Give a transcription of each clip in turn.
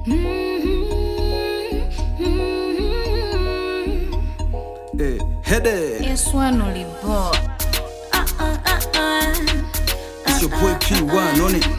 Eh, Hede, Yes, one only boy. Uh, uh, uh, uh. it's your boy P1 on it.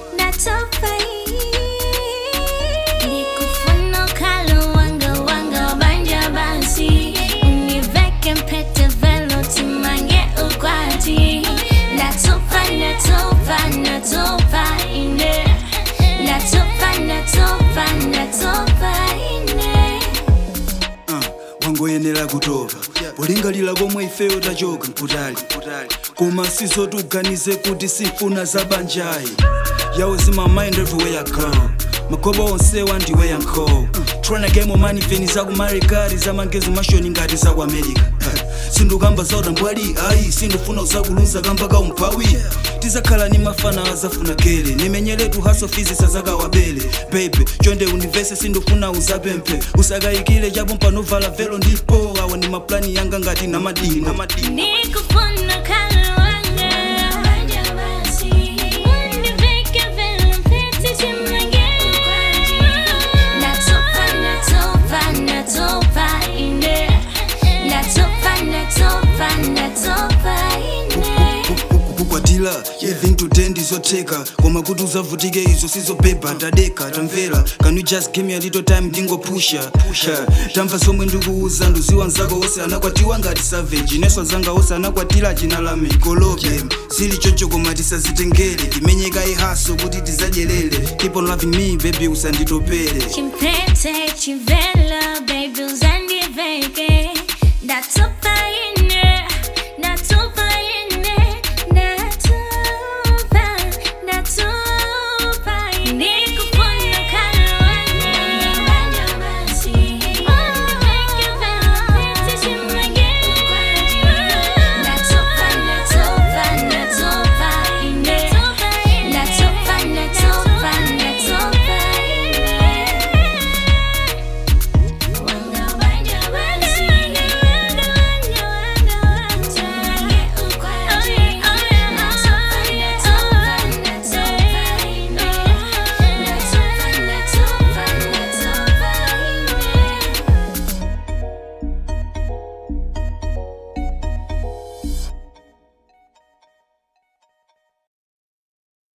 Nikufuna kalo wanga wanga banja basi univeke mpete velo timange ukwati natopa natopa natopa ine natopa natopa natopa ine Uh, wangoyenera kutoka polingalira komwe ifeyo tachoka nkutali koma sizotuganize kuti sifuna zabanjayi yawo zimamind everywhere I go magoba onsewa ndiwe yankho tryna get more money feni zakumarikati zamangezo mashoni ngati zaku america sindukamba zautambwali ayi sindufuna uzakuluza kamba kaumphawi tizakhala ni mafana azafuna kele nimenyeretu haso fizisa zakawabele bebe chonde univese sindufuna uzapemphe usakayikile chapo mpanovala velo ndipo awa ni maplani yanga ngati namadini namadini Nikufuna kalo wanga banja basi univeke velo mpete timange ukwati natopa natopa natopa ine natopa natopa natopa ine kukwatira even today ndizotheka koma kuti uzavutike izo sizobhebha tadeka tamvera can you just give me a little time ndingopusha pusha tamva zomwe ndikuuza nduziwa nzako wose anakwatiwa ngati savage ineso zanga wose anakwatira jina la mikolobe zili chocho koma tisazitengere timenyeka ihaso kuti tizadyerere keep on loving me baby usanditopere chimpete chivela baby uzandiveke ndatopa ine ndatopa